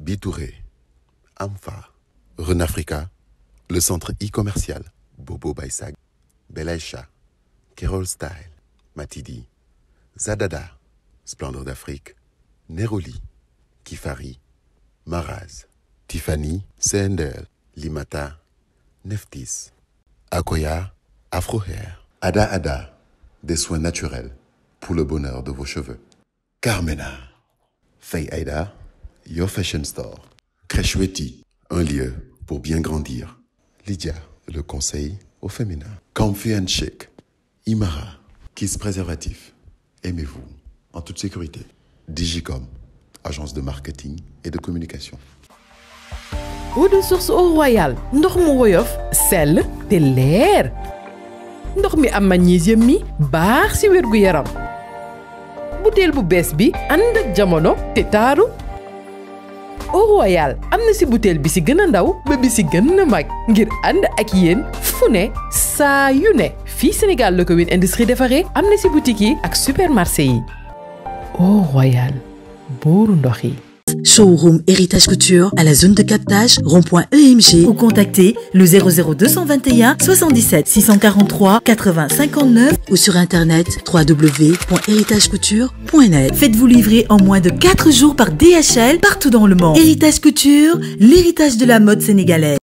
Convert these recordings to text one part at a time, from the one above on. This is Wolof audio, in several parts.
Bitouré, Amfa, Renafrica, le centre e-commercial, Bobo Baisag, Belaïcha, Kerol Style, Matidi, Zadada, Splendeur d'Afrique, Neroli, Kifari, Maraz, Tiffany, CNDL, Limata, Neftis, Akoya, Afro Hair, Ada Ada, des soins naturels pour le bonheur de vos cheveux. Carmena, Faye Aida, Your Fashion Store, Crècheweti, un lieu pour bien grandir. Lydia, le conseil au féminin. Comfy and Chic, Imara, Kiss Préservatif. Aimez-vous en toute sécurité. Digicom, agence de marketing et de communication. eau de source au royal ndox mu woyof sell te leer ndox mi am magnésium mi baax ci wérgu yaram butéel bu bees bi ànd ak jamono te taaru au royal am na ci butéel bi ci gën a ndaw ba bi ci gën a mag ngir ànd ak yéen fu ne saa yu ne fii Sénégal la ko Win Industrie defaree am na ci boutique yi ak supermarché yi au royal buuru ndox yi Showroom Héritage Couture à la zone de captage rond.emg ou contactez le 00221 77 643 80 59 ou sur internet www.héritagecouture.net. Faites-vous livrer en moins de 4 jours par DHL partout dans le monde. Héritage Couture, l'héritage de la mode sénégalaise.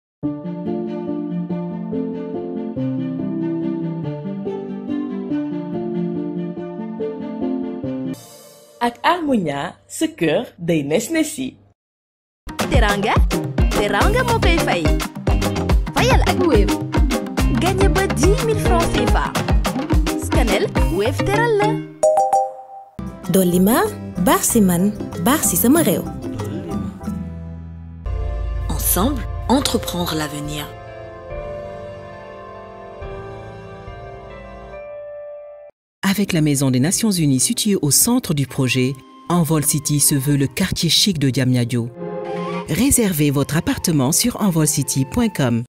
ak Harmonia sa kër day nes nesi teranga teranga moo koy fay fayal ak Wave gagné ba 10 000 francs CFA scanel Wave teral la dolli ma baax si man baax si sama réew Ensemble, entreprendre l'avenir. Avec la Maison des Nations Unies située au centre du projet, Envol City se veut le quartier chic de Diamniadio. Réservez votre appartement sur envolcity.com.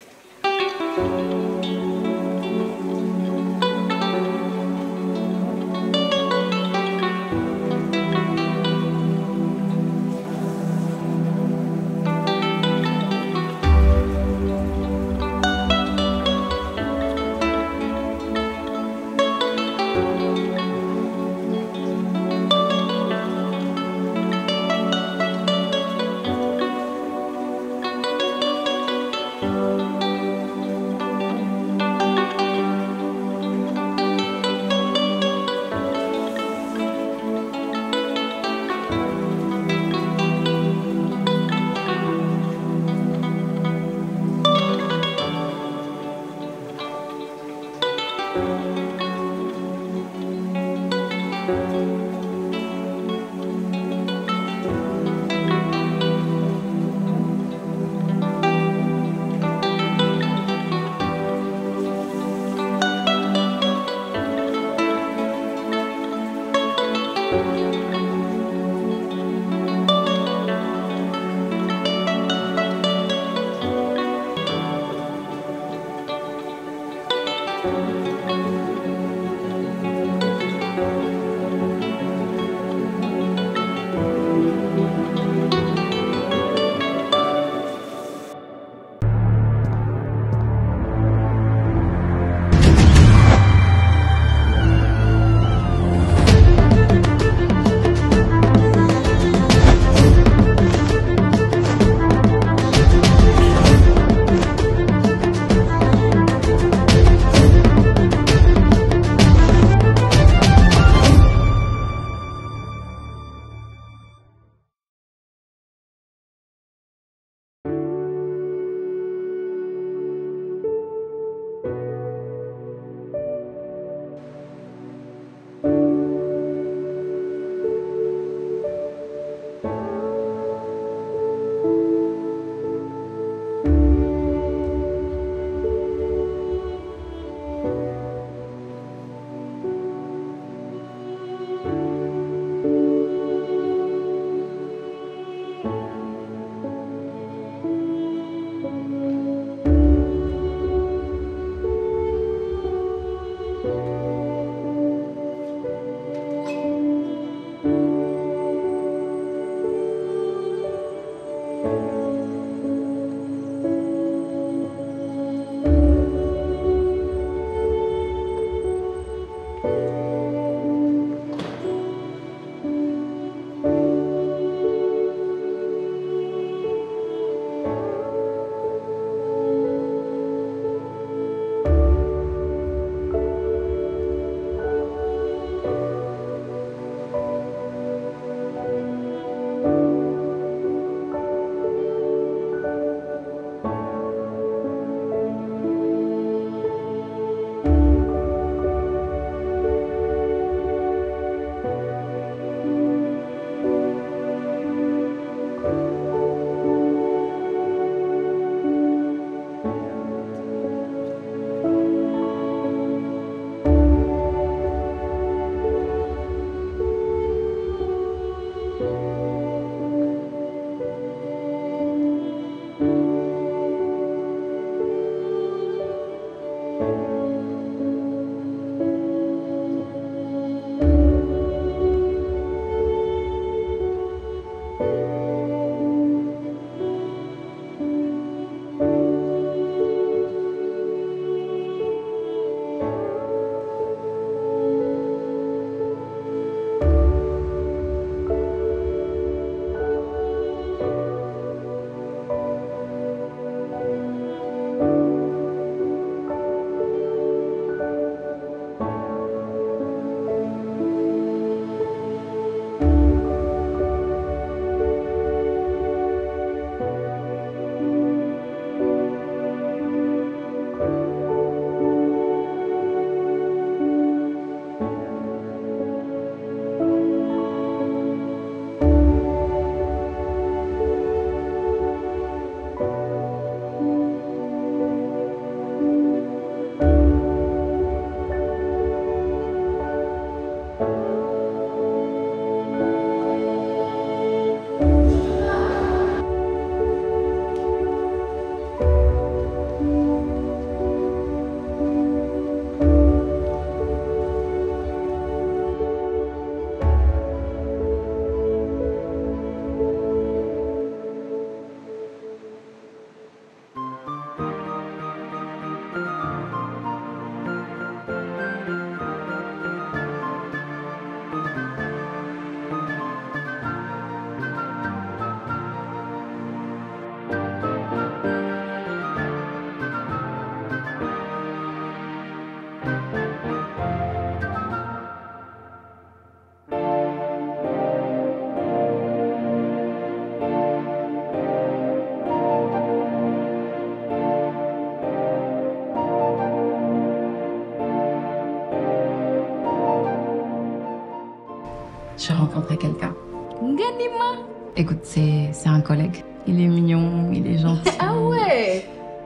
j'ai rencontré quelqu'un. Nganima. Écoute, c'est c'est un collègue. Il est mignon, il est gentil. Ah ouais.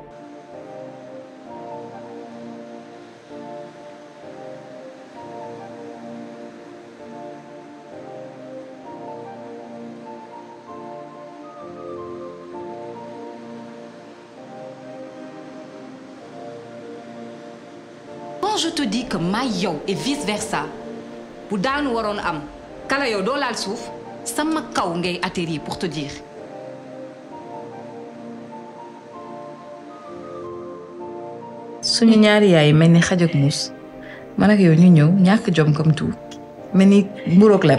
Quand je te dis que may yow et vice versa bu daanu waroon am kala yow doo laal suuf sama kaw ngay atterrir pour te dire. suñu ñaari yaay mel ni xaj ak muus man ak yow ñu ñëw ñàkk jom comme tout mel ni mburoog lem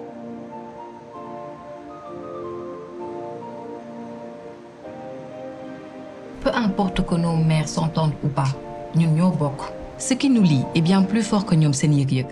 Peu importe que nos mères s'entendent ou pas ñun ñoo bokk. Ce qui nous lie est bien plus fort que ñoom seen yëg-yëg.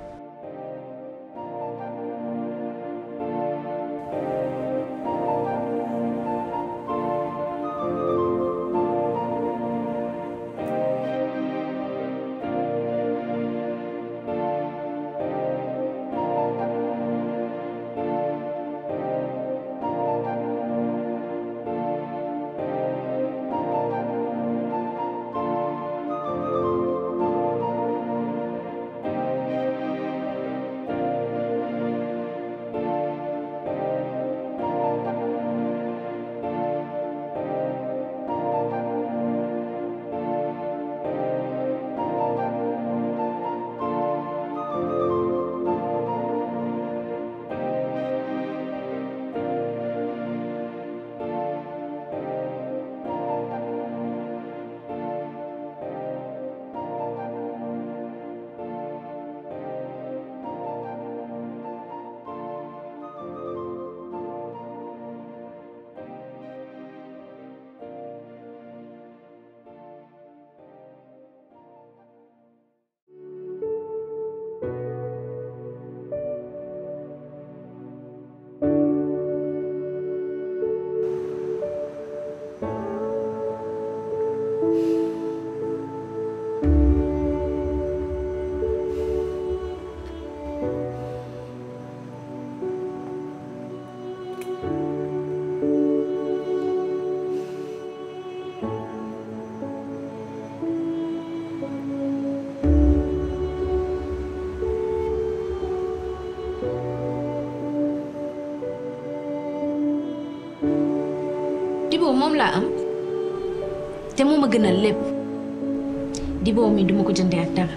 Dibo moom laa am te moo ma gënal lépp Dibo mi duma ko jëndee ak dara.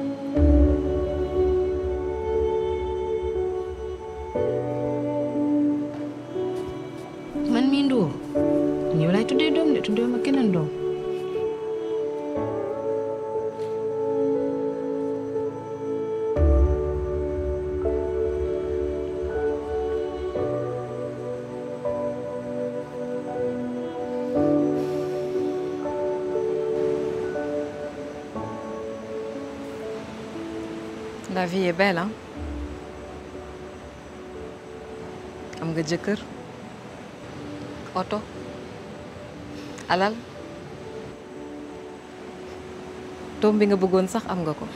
man mii Ndour yow laay tuddee doom de tuddee ma keneen doom. La vie est belle hein am nga jëkkër oto alal doom bi nga bëggoon sax am nga ko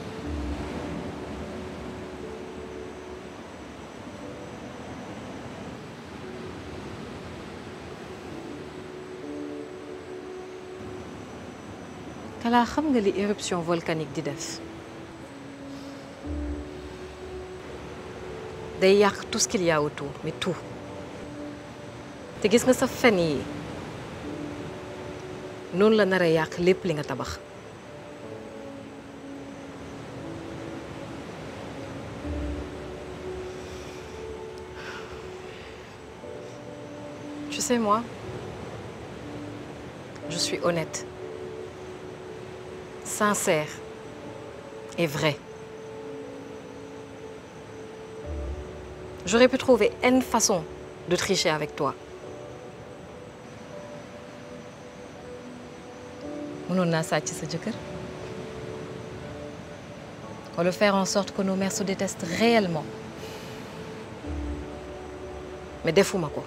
kalaa xam nga li éruption volcanique di def day yàq tout ce qu'il y a autour mais tout te gis nga sa fen yi noonu la nar a yàq lépp li nga tabax tu sais moi je suis honnête sincère et vraie J'aurais pu trouver une façon de tricher avec toi. mënoon naa sàcc sa jëkkër wala faire en sorte que nos mères se détestent réellement mais defuma ko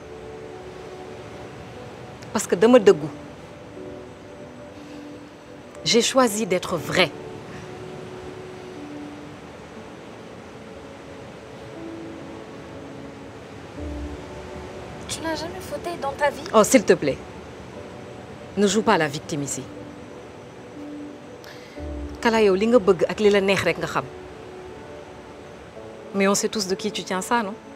parce que dama dëggu j'ai choisi d'être vraie Tu n'as jamais fauté dans ta vie Oh, s'il te plaît. Ne joue pas la victime ici. Kala yow li nga bëgg ak li la neex rek nga xam. Mais on sait tous de qui tu tiens ça, non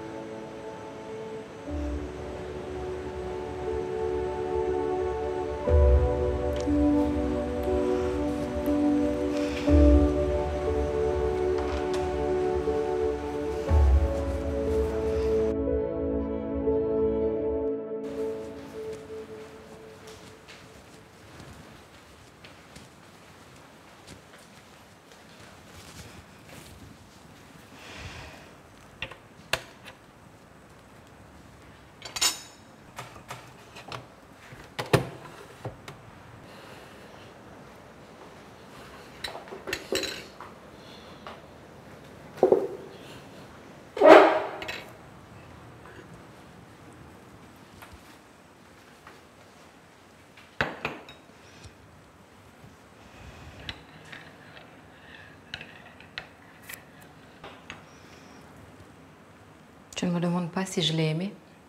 Tu ne me demandes pas si je l'ai aimé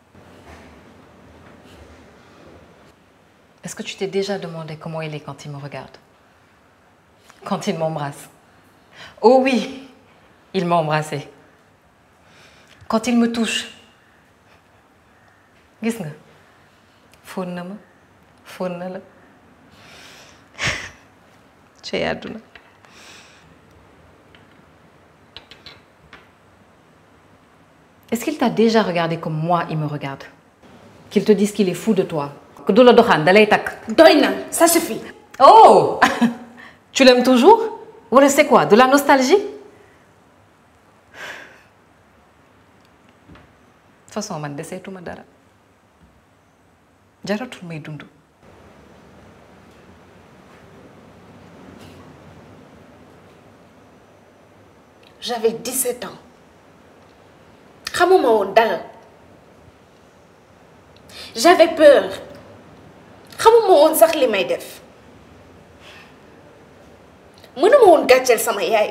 Est-ce que tu t'es déjà demandé comment il est quand il me regarde Quand il m'embrasse Oh oui, il m'a embrassé. Quand il me touche. Gis nga fóon na ma fóon na la ci àdduna Est-ce qu'il t'a déjà regardé comme moi il me regarde Qu'il te dise qu'il est fou de toi Que du la doxaan da lay takk doy na ça suffit. Oh Tu l'aimes toujours Wala c'est quoi De la nostalgie De toute façon man deseetuma dara jaratul may dund J'avais 17 ans. xamuma woon dara. J'avais peur. xamuma woon sax li may def. mënuma woon gàcceel sama yaay.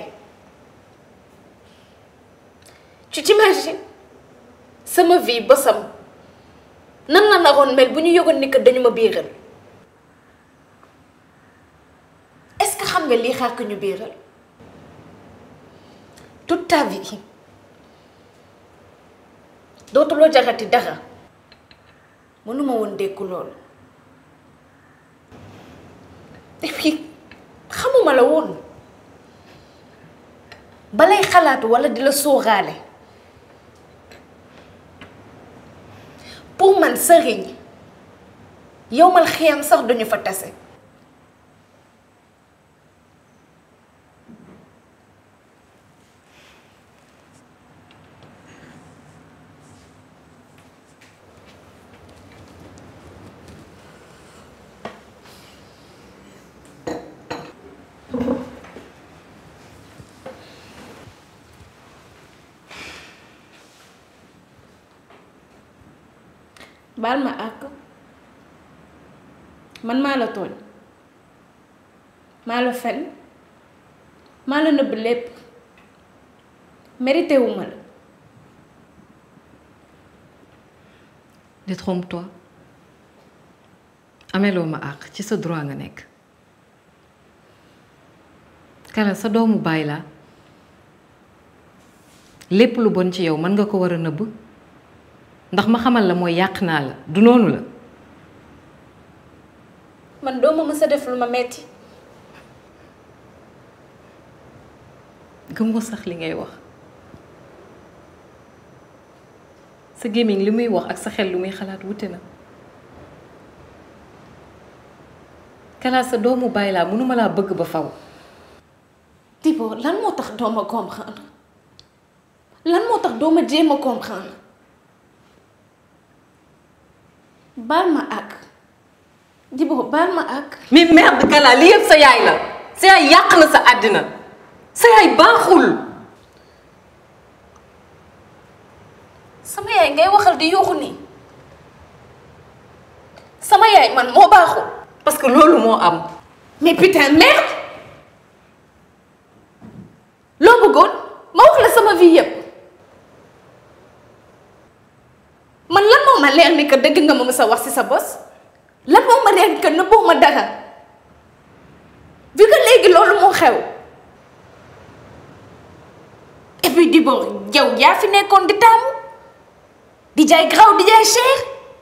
tu t'imagines sama vie bosam nan la naroon mel bu ñu yëgoon ni que dañu ma biiral. est-ce que xam nga lii xaar ko ñu biiral. toute ta vie dootuloo jarati dara mënuma woon dékku loolu et puis xamuma la woon balay xalaatu walla di la sóoraale pour man sëriñ yowmal xiyam sax duñu fa tase baal ma àq man maa la tooñ maa la fen maa la nëbb lépp mérité wu ma la détrompe-toi ameloo ma àq ci sa droit nga nekk kala sa doomu baay laa lépp lu bon ci yow mën nga ko war a nëbb ndax ma xamal la mooy yàq naa la du noonu la man doo ma mës a def lu ma metti gëm nga sax li ngay wax sa gémmiñ li muy wax ak sa xel lu muy xalaat wute na kalaa sa doomu bàyyi laa mënuma laa bëgg ba faw Thibaut lan moo tax doo ma comprendre lan moo tax doo ma jéem a comprendre baal ma ak Thibaut baal ma ak mais merde kalaa li yëpp sa yaay la sa yaay yàq na sa àddina sa yaay baaxul sama yaay ngay waxal di yuuxu nii sama yaay man moo baaxul parce que loolu moo am mais putain merde loo bëggoon ma wax la sama vie yépp man lan moo ma ma leer ni que dëgg nga ma mës a wax ci sa bos lan moo ma leer ni que nëbboo ma dara vu que léegi loolu moo xew et puis di bon yow yaa fi nekkoon di taamu di jaay graw di jaay cher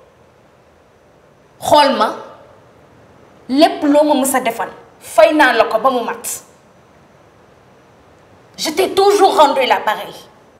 xool ma lépp loo ma mës a defal fay naa la ko ba mu mat je t'ai toujours rendu l'appareil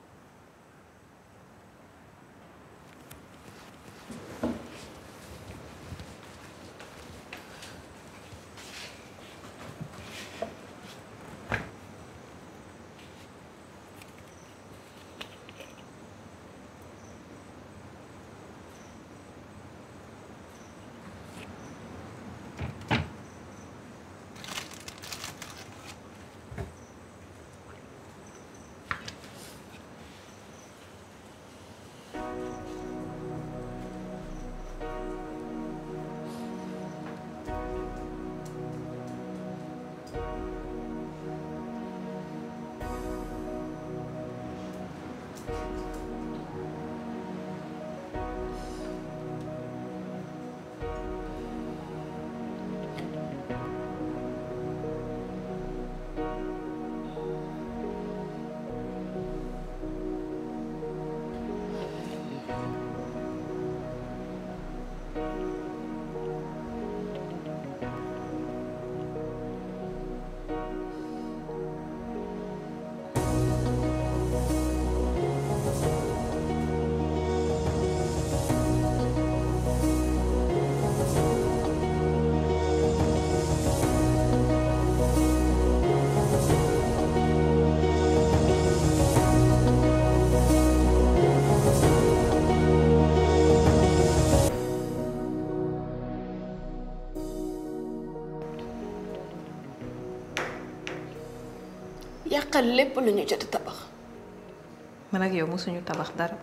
yàqal lépp lu ñu jot a tabax man ak yow mosuñu tabax dara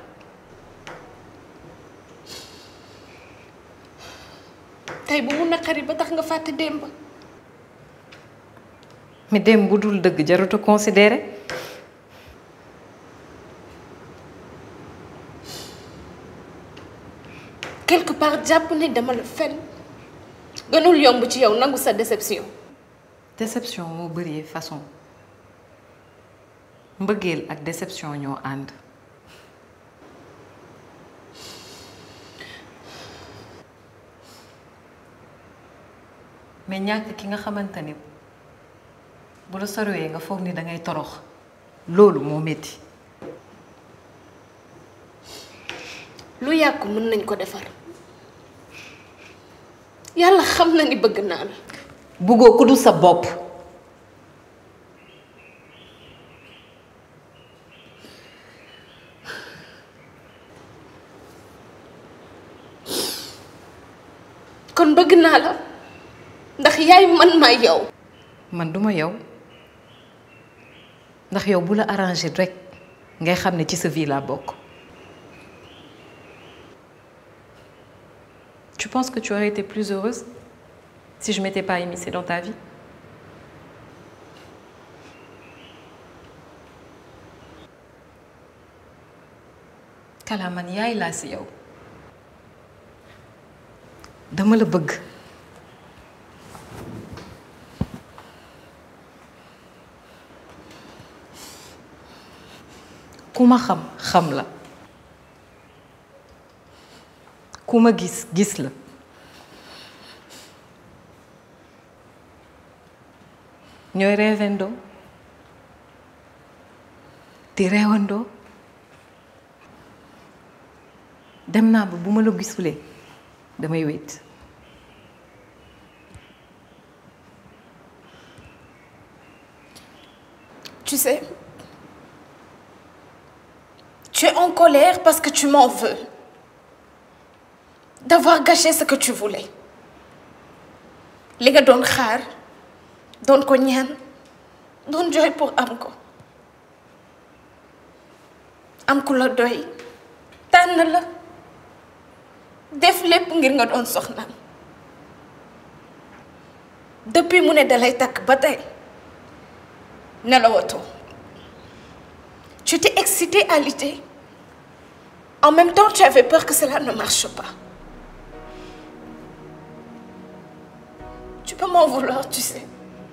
tey bu mu naqari ba tax nga fàtte démb mais dem bu dul dëgg jarut a considérer quelque part jàpp ne dama la fen gënul yomb ci yow nangu sa déception déception moo bëri façon mbëggeel ak déception ñoo ànd mais ñàkk ki nga xamante ni bu la sorowee nga foog ni dangay torox loolu moo metti lu yàqu mën nañ ko defar yàlla xam na ni bëgg naa la buggoo ku dul sa bopp kon bëgg naa la ndax yaay man maa yow man duma yow ndax yow bu la arrangé rek ngay xam ne ci sa vie laa bokk tu penses que tu aurais été plus heureuse si je m'étais pas immiscée dans ta vie Kala man yaay laa si yow dama la bëgg ku ma xam xam la ku ma gis gis la ñooy reewandoo di reewandoo dem naa ba bu ma la gisulee damay wéet tu sais tu es en colère parce que tu m'en veux d'avoir gâché ce que tu voulais li nga doon xaar doon ko ñaan doon jooy pour am ko am ku la doy tànn la def lépp ngir nga doon soxnaam depuis mu ne dalay takk ba tey nelawatoo tu t'es excité à l'idée En même temps, tu avais peur que cela ne marche pas. Tu peux m'en vouloir, tu sais.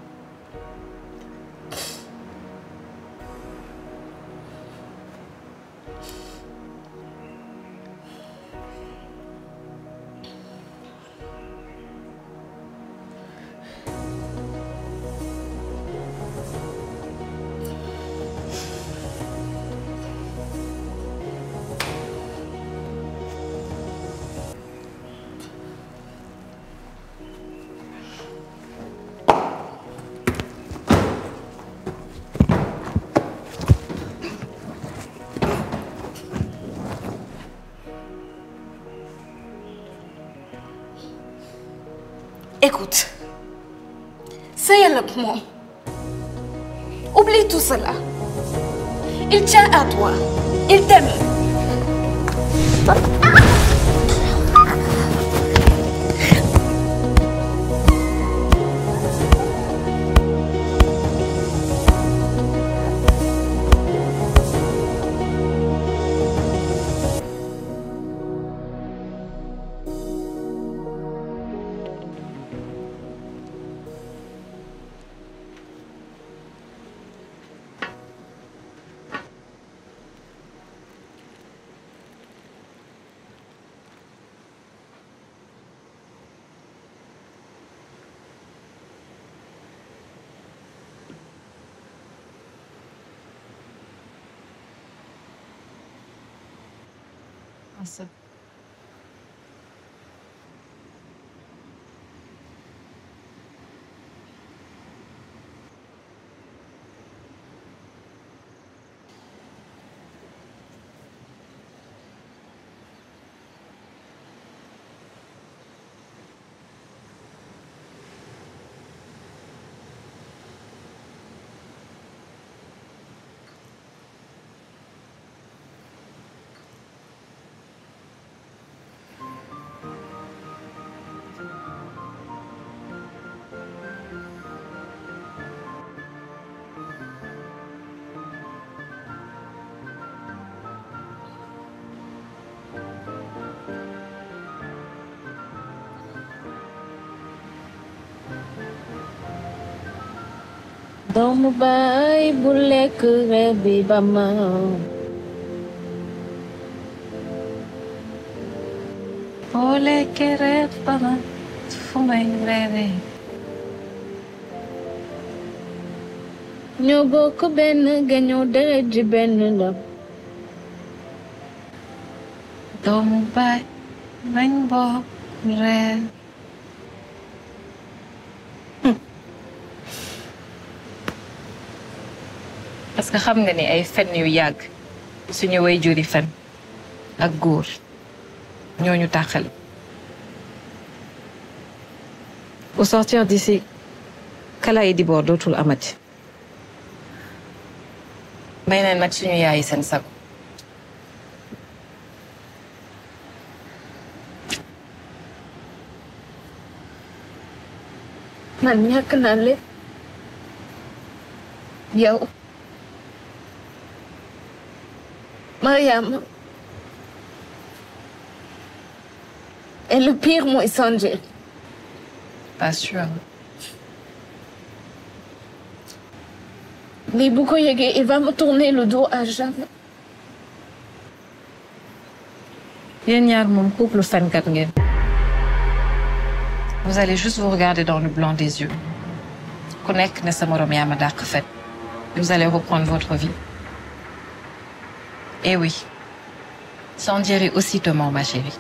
Écoute, sëyal ak moom. Oublie tout cela. Il tient à toi. Il t'aime. Asa. doomu baay bu lekk reer bi ba ma boo lekkee reer ba ma fu may reeree ñoo bokk benn gañoo deret ji benn la doomu baay nañ bokk reer parce que xam nga ni ay fen yu yàgg suñu way juri fen ak góor ñooñu tàqali au sortir d'ici kala yi di boor dootul amati may neen nag suñu yaayi seen sago man ñàkk naa lépp yow Mariama et le pire mooy Sanjay pas sûr lii bu ko yëgee il va me tourner le dos à jamais yéen ñaar moom couple fenkat ngeen vous allez juste vous regarder dans le blanc des yeux ku nekk ne sa morom yaa ma dàq fen vous allez reprendre votre vie et oui Sanjay est aussi te ment ma chérie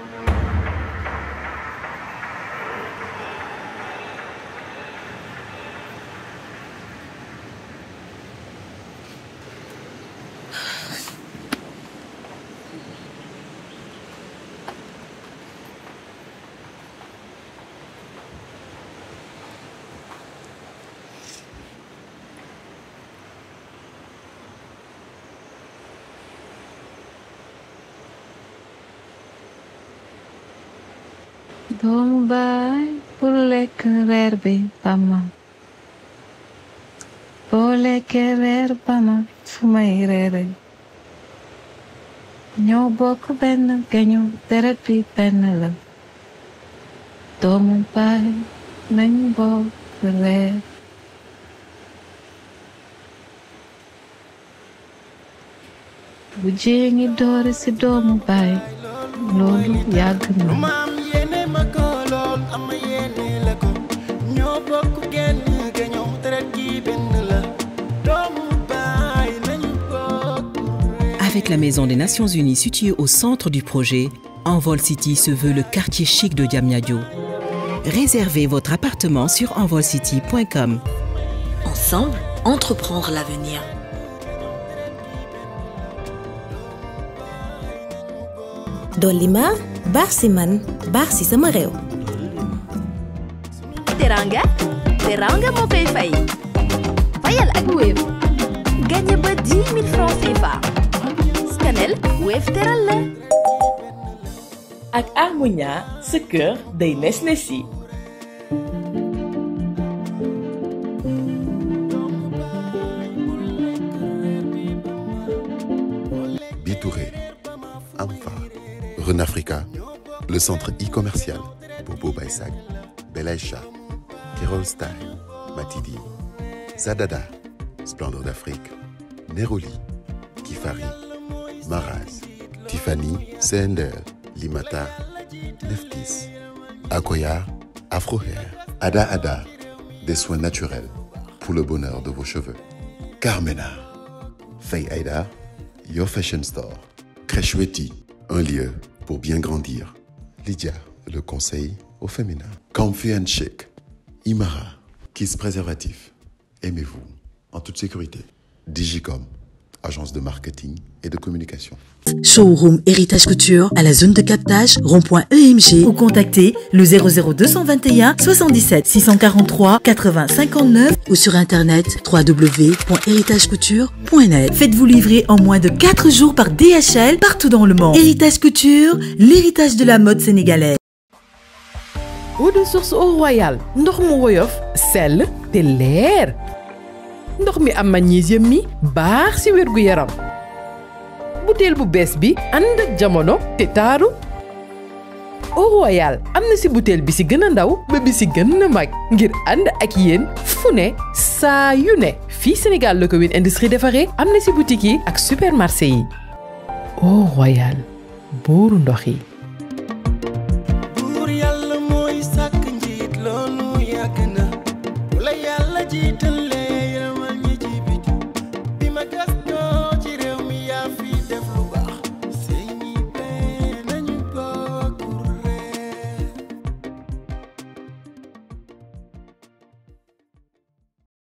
doomu baay bu lekk reer bi ba ma boo lekkee reer ba ma fu may reere ñoo bokk benn geñu deret bi benn la doomu baay nañu bokk reer bu jee ngi doore ci doomu baay loolu yàgg na maam yéene ma ko lool ama yéene la ko ñoo bokk genn geñoo deret gi benn la doomu baay nañu bokk Avec la Maison des Nations Unies située au centre du projet, Envol City se veut le quartier chic de Diamniadio. Réservez votre appartement sur envolcity.com. Ensemble, entreprendre l'avenir. dolli ma baax si man baax si sama réew teranga teranga moo koy fay fayal ak Wave gagné ba 10 000 francs CFA scanel Wave teral la ak Harmonia sa kër day nes nesi Bitouré, Amfa, Renafrica, le centre e-commercial, Bobo Baisag, Belaïcha, Kerol Style, Matidi, Zadada, Splendeur d'Afrique, Neroli, Kifari, Maraz, Tiffany, Sender, Limata, Neftis, Akoya, Afro Hair, Ada Ada, des soins naturels pour le bonheur de vos cheveux. Carmena, Faye Aida, Your Fashion Store, Crècheweti, un lieu pour bien grandir. Lydia, le conseil au féminin. Comfy and Chic, Imara, Kiss Préservatif. Aimez-vous en toute sécurité. Digicom, agence de marketing et de communication. Showroom Héritage Couture à la zone de captage rond.emg ou contactez le 00221 77 643 80 59 ou sur internet www.héritagecouture.net. Faites-vous livrer en moins de 4 jours par DHL partout dans le monde. Héritage Couture, l'héritage de la mode sénégalaise. eau de source au royal ndox mu woyof sell te leer ndox mi am magnésium mi baax ci wér gu yaram butéel bu bees bi ànd ak jamono te taaru au royal am na ci butéel bi ci gën a ndaw ba bi ci gën a mag ngir ànd ak yéen fu ne saa yu ne fii Sénégal la ko Win Industrie defaree am na ci boutique yi ak supermarché yi au royal buuru ndox yi buur yàlla mooy sàkk njiit loolu yàgg na bu la yàlla jiitalee yërëmal ñi ci biti bi ma gëstoo